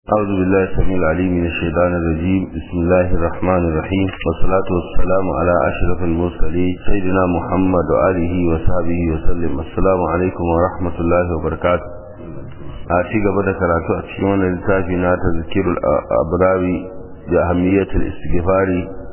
أعوذ بالله السميع العليم من الشيطان الرجيم بسم الله الرحمن الرحيم والصلاة والسلام على أشرف المرسلين سيدنا محمد وآله وصحبه وسلم السلام عليكم ورحمة الله وبركاته أتي قبل كراتو أتشيون التافينا تذكير الأبراوي بأهمية الاستغفار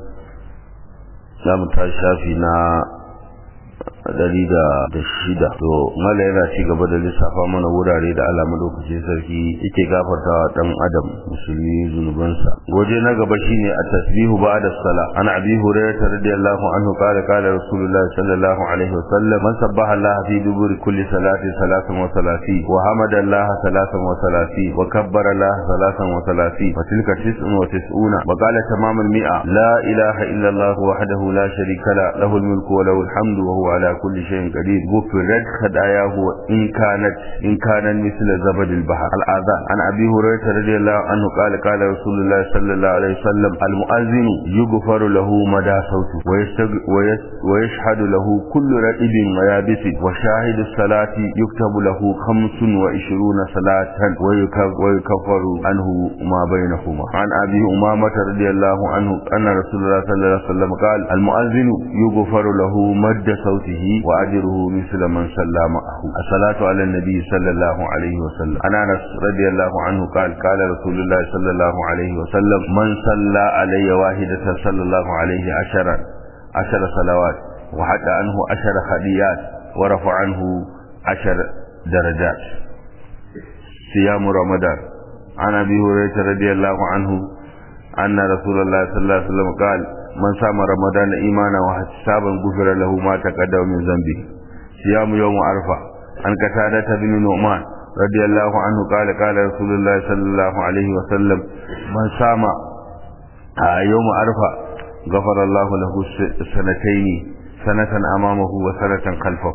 نعم تشافينا dari da da shida to mala yana ci gaba da lissafa mana wurare da Allah madaukakin sarki yake gafartawa dan adam musulmi zunubansa goje na gaba shine at-tasbihu ba'da sala ana abi hurairah radiyallahu anhu qala qala rasulullah sallallahu alaihi wasallam man sabbaha Allah fi duburi kulli salati salatan wa salati wa hamada Allah salatan wa salati wa kabbara Allah salatan wa salati wa tilka tis'un wa tis'una wa qala tamam al-mi'a la ilaha illa Allah wahdahu la sharika la lahu al-mulku wa lahu al-hamdu wa huwa ala كل شيء قدير غفرت خطاياه إن كانت إن كانت مثل زبد البحر الآذان عن أبي هريرة رضي الله عنه قال قال رسول الله صلى الله عليه وسلم المؤذن يغفر له مدى صوته ويشهد له كل رئيب ويابس وشاهد الصلاة يكتب له خمس وعشرون صلاة ويكفر عنه ما بينهما عن أبي أمامة رضي الله عنه أن رسول الله صلى الله عليه وسلم قال المؤذن يغفر له مد صوته وأجره مثل من صلى معه الصلاة على النبي صلى الله عليه وسلم عن أنس رضي الله عنه قال قال رسول الله صلى الله عليه وسلم من صلى علي واحدة صلى الله عليه عشرا عشر صلوات وحتى عنه عشر خديات ورفع عنه عشر درجات صيام رمضان عن أبي هريرة رضي الله عنه أن رسول الله صلى الله عليه وسلم قال من صام رمضان إيمانا واحتسابا غفر له ما تقدم من ذنبه صيام يوم عرفة عن قتادة بن نعمان رضي الله عنه قال قال رسول الله صلى الله عليه وسلم من صام يوم عرفة غفر الله له سنتين سنة أمامه وسنة خلفه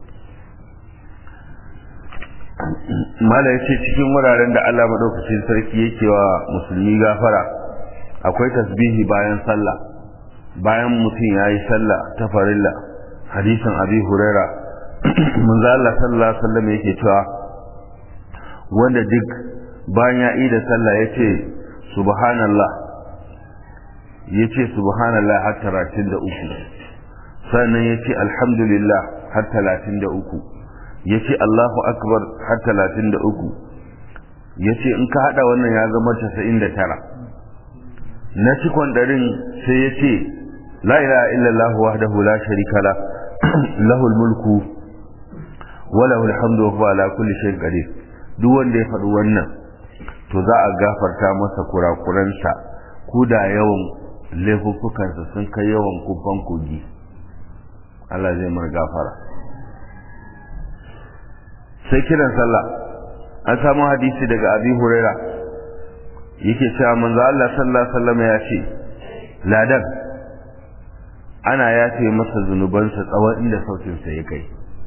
mala yace cikin wuraren da Allah madaukakin sarki yake wa musulmi gafara akwai tasbihi bayan sallah bayan mutum ya yi sallah ta farilla hadisin abi huraira manzo Allah sallallahu alaihi wasallam yake cewa wanda duk bayan ya yi da sallah yace subhanallah yace subhanallah har 33 sannan yace alhamdulillah har 33 yace Allahu akbar har 33 yace in ka hada wannan ya zama 99 na cikon darin sai yace لا إله إلا الله وحده لا شريك له له الملك وله الحمد وهو على كل شيء قدير duk wanda ya faɗi wannan to za a gafarta masa kurakuransa ko da yawan laifuffukansa sun kai yawan kubban kogi Allah zai mar gafara sai kiran sallah an samu hadisi daga abi huraira yake cewa manzo Allah sallallahu alaihi wasallam ya ce ladan ana yafe masa zunubansa tsawon inda sautinsa ya kai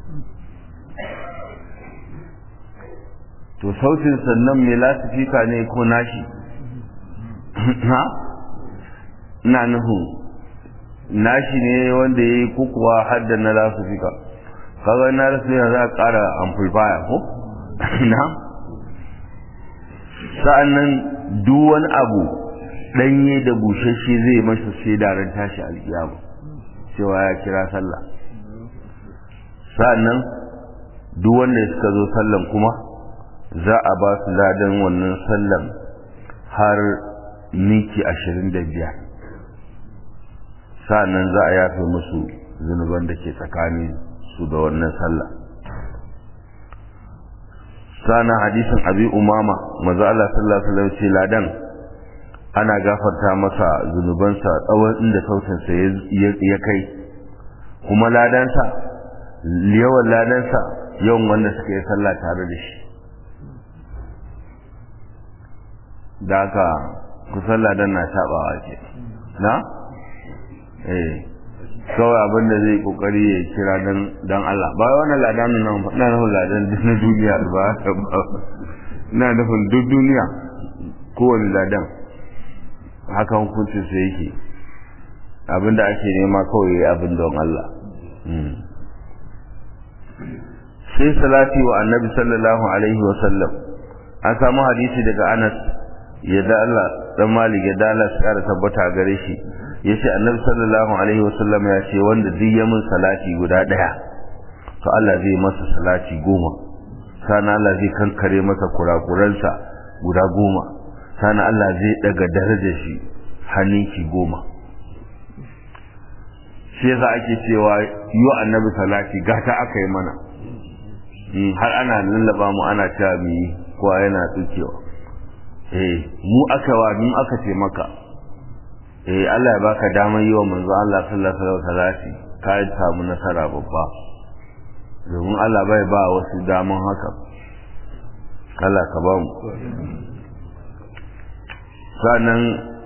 to sautin sannan mai lasifika ne ko nashi ha ina nufin nashi ne wanda ya yi kukuwa hadda na lasifika kaga na lasifika za a ƙara amplifier ko na sa'an nan duk wani abu ɗanye da bushashe zai masa sai daren tashi alkiyama cewa ya kira sallah sa'annan duk wanda suka zo sallan kuma za a ba su ladan wannan sallan har miki ashirin da biyar sa'annan za a yafe musu zunuban da ke tsakanin su da wannan sallah sa'annan hadisin abi umama maza Allah sallallahu alaihi wasallam ce ladan ana gafarta masa zunubansa tsawon inda sautinsa ya kai kuma ladansa yawan ladansa yawan wanda suka yi sallah tare da shi da aka kusan ladan na taɓawa ce na? eh kawai abin da zai kokari ya kira don Allah ba wani ladan nan na nufin ladan na duniya ba na nufin duk duniya kowane ladan haka hukuncin sa yake abinda ake nema kawai abin don Allah sai salati wa annabi sallallahu alaihi wa sallam an samu hadisi daga Anas yadda Allah dan malik yadda Allah su kara tabbata gare shi yace annabi sallallahu alaihi wasallam ya ce wanda duk ya mun salati guda daya to Allah zai masa salati goma sana Allah zai kankare masa kurakuransa guda goma sana Allah zai daga darajar shi hannunki goma shi yasa ake cewa yi annabi salati gata aka yi mana har ana lallaba mu ana cewa mu yi kowa yana tsukewa eh mu aka wa mu aka ce maka eh Allah ya baka damar yi wa manzo Allah sallallahu alaihi wasallam ka samu nasara babba domin Allah bai ba wasu daman haka Allah ka ba mu sannan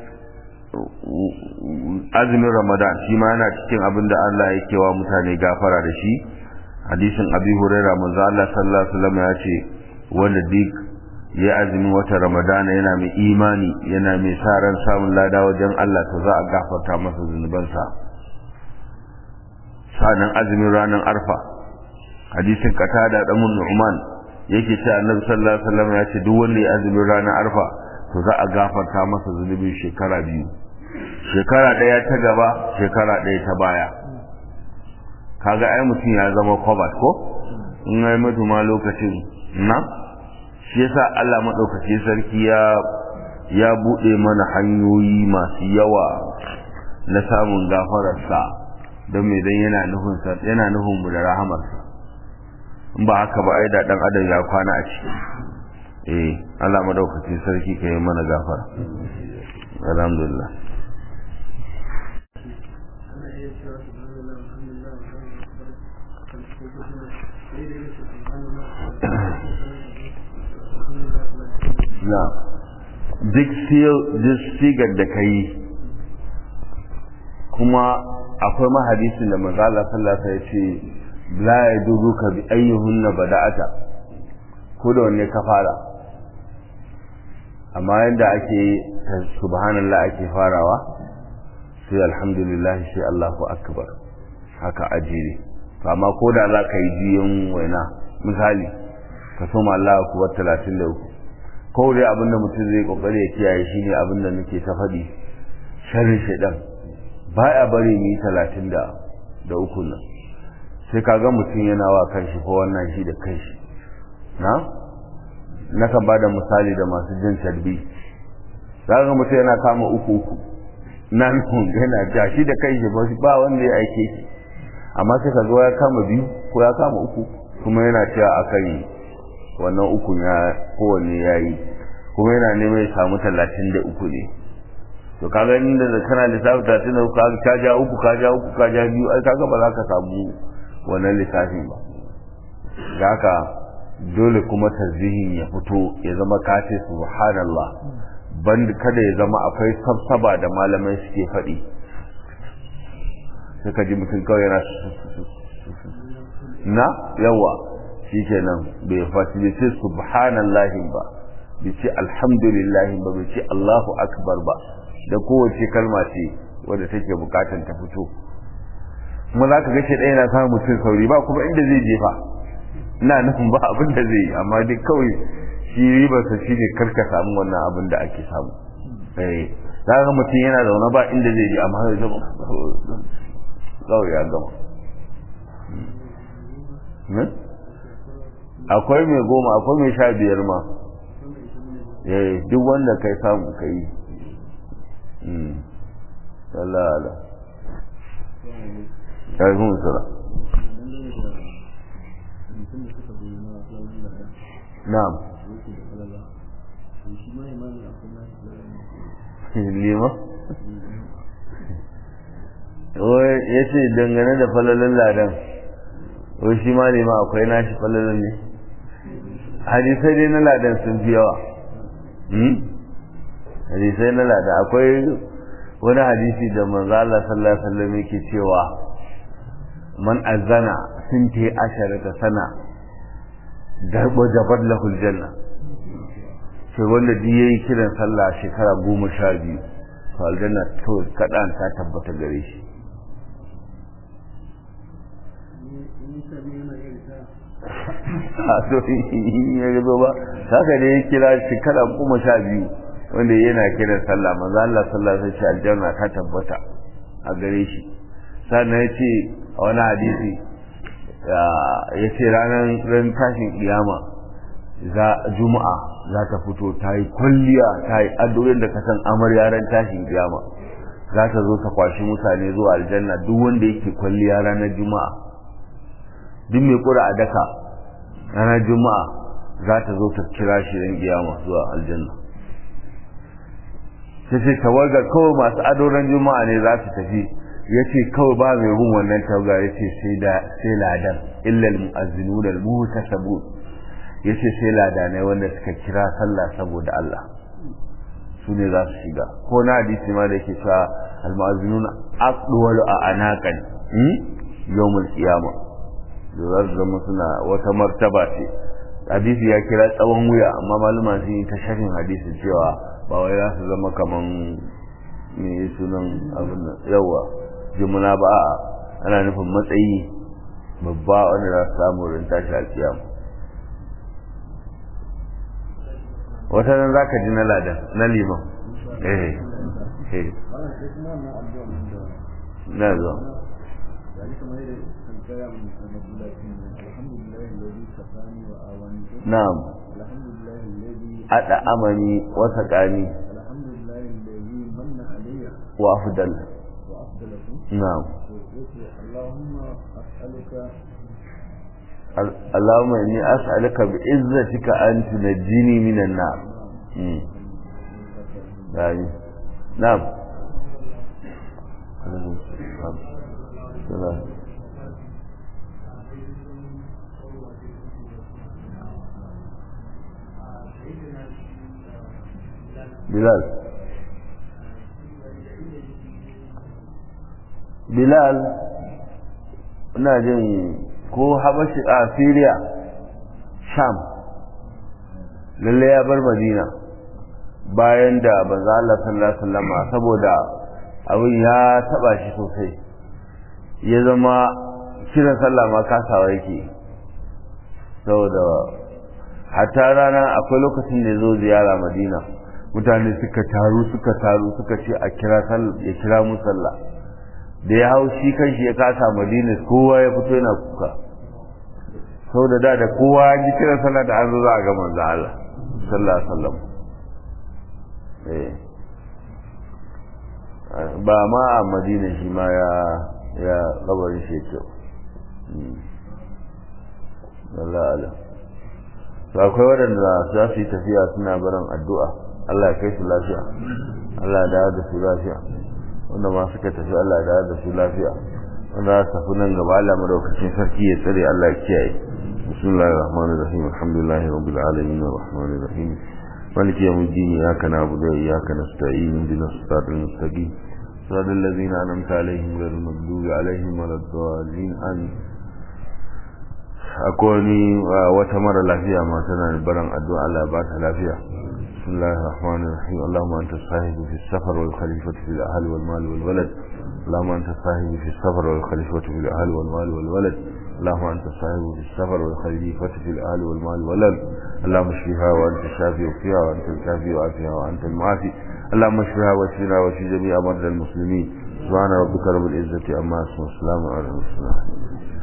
azumin ramadan shi ma yana cikin abin da Allah yake wa mutane gafara da shi hadisin abi huraira manzo Allah sallallahu alaihi wasallam ya ce wanda duk ya azumin wata ramadana yana mai imani yana mai sa ran samun lada wajen Allah to za a gafarta masa zunubansa sanan azumin ranar arfa hadisin qatada da mun nu'man yake ce annabi sallallahu alaihi wasallam ya ce duk wanda ya azumin ranar arfa to za a gafarta masa zunubin shekara biyu shekara ɗaya ta gaba shekara ɗaya ta baya kaga ai mutum ya zama kwabat ko in ai mutu ma lokacin na shi yasa Allah maɗaukaki sarki ya ya buɗe mana hanyoyi masu yawa na samun gafararsa don me dan yana nufin sa yana nufin mu da rahamarsa in ba haka ba ai da dan adam ya kwana a ciki eh Allah maɗaukaki sarki ka yi mana gafara alhamdulillah na duk sigar da ka yi kuma akwai mahadisin da mazala sallasa ya ce la ya dubu ka bi ayyuhun na bada'ata ko da wanne ka fara amma yadda ake subhanallah ake farawa sai alhamdulillah sai Allahu akbar haka ajiri amma ko da za ka yi jiyan waina misali ka soma Allah kuwa talatin da uku ko dai abin da mutum zai kokari ya kiyaye shine abin da nake ta faɗi sharri shaidan baya bari mu yi talatin da da uku nan sai kaga mutum yana wa kanshi ko wannan shi da kanshi na nakan ba da misali da masu jin tarbi zaka mutum yana kama uku uku na nufin yana jashi da kanshi ba wanda ya aike shi amma sai ka ya kama biyu ko ya kama uku kuma yana cewa akan wannan uku ya kowanne ya yi kuma yana neman ya samu talatin da uku ne to kaga inda da kana lissafi talatin da uku ka ja uku ka ja uku ka ja biyu ai kaga ba za ka samu wannan lissafin ba da haka dole kuma tarzihin ya fito ya zama kace subhanallah ban kada ya zama akwai sabsaba da malamai suke faɗi sai ka ji mutum kawai yana na yawa shi kenan bai fashi bai ce subhanallahi ba bai ce alhamdulillahi ba bai ce allahu akbar ba da kowace kalma ce wadda take bukatan ta fito kuma za ka gace ɗaya na samun mutum sauri ba kuma inda zai jefa ina nufin ba abin da zai yi amma dai kawai shi ribarsa shi ne karka samu wannan abin da ake samu za ka mutum yana zaune ba inda zai je amma zai zama kawai ya gama akwai mai goma akwai mai sha biyar ma duk wanda kai samu ka yi salala ƙarfin sura na'am lima ya ce dangane da falalin ladan wai shi ma ne ma akwai nashi falalin ne hadisai dai na ladan sun fi yawa hadisai na ladan akwai wani hadisi da manzo Allah sallallahu alaihi wasallam yake cewa man azana sinti asharata sana garbo jabar lahul janna sai wanda duk yayi kiran sallah shekara goma sha biyu to aljanna to kadan ta tabbata gare shi a so ya gazo ba haka ne ya kira shekara goma sha biyu wanda yana kiran sallah manzo Allah sallallahu alaihi wasallam aljanna ta tabbata a gare shi sannan ya ce a wani hadisi ya ce ranar ran tashin kiyama za juma'a za ta fito ta yi kwalliya ta yi addu'o'in da ka san amarya ran tashin kiyama za ta zo ta kwashi mutane zuwa aljanna duk wanda yake kwalliya ranar juma'a duk mai kura a daka ranar juma'a za ta zo ta kira shi ran kiyama zuwa aljanna sai sai tawagar kawai masu adoran juma'a ne za su tafi ya ce kawai ba mai bin wannan tawaga ya ce sai ladan illal mu'azzinu da muhtasabu ya ce sai ladanai wanda suka kira sallah saboda Allah su ne za su shiga ko na hadisi ma da yake cewa al-mu'azzinun aqwalu a anaqan yawmul qiyamah da za su zama suna wata martaba ce hadisi ya kira tsawon wuya amma maluma sun yi ta shafin hadisi cewa ba wai za su zama kaman me sunan abin nan yawa jimuna ba a ana nufin matsayi babba wanda za su samu rin tashi alkiyama wata nan za ka ji na ladan na liman eh eh na zo na'am أدعمني وسقاني الحمد لله الذي من علي وأفضل وأفضلكم نعم اللهم أسألك اللهم إني أسألك بعزتك أن تنجيني من النار مم. يعني نعم سلام Bilal Bilal ina jin ko habashi a Syria Sham lalle ya bar Madina bayan da banza Allah sallallahu alaihi wasallam saboda abin ya taba shi sosai ya zama kiran sallah ma kasawa yake saboda hatta rana akwai lokacin da ya zo ziyara Madina mutane suka taru suka taru suka ce a kira ya kira mu sallah da ya hau shi kanshi ya kasa madina kowa ya fito yana kuka sau da da da kowa ya ji kira sallah da an zo za a ga manzo Allah sallallahu alaihi wasallam ba ma a madina shi ma ya ya kabarin shi kyau Allah Allah to akwai waɗanda za su yi tafiya suna barin addu'a Allah ya kai su lafiya Allah ya dawo da su lafiya wanda ma suka tafi Allah ya dawo da su lafiya wanda za su tafi nan gaba Allah madaukakin sarki ya tsare Allah ya kiyaye bismillahir rahmanir rahim alhamdulillahi rabbil alamin arrahmanir rahim maliki yawmiddin iyyaka na'budu wa iyyaka nasta'in ihdinas siratal mustaqim صراط الذين أنعمت عليهم غير المغضوب عليهم ولا الضالين آمين akwai wata mara lafiya ma tana da baran addu'a Allah ba ta lafiya bismillahir rahmanir rahim allahumma anta sahibu fi safar wal khalifatu fil ahli wal mal wal walad اللهم أنت الصاحب في السفر والخليفة في الأهل والمال والولد اللهم أنت الصاحب في السفر والخليفة في الأهل والمال والولد اللهم اشفها وأنت الشافي وفيها وأنت الكافي وعافيها وأنت المعافي اللهم اشفها واشفنا واشف جميع مرضى المسلمين سبحان ربك رب العزة أما اسمه السلام على المرسلين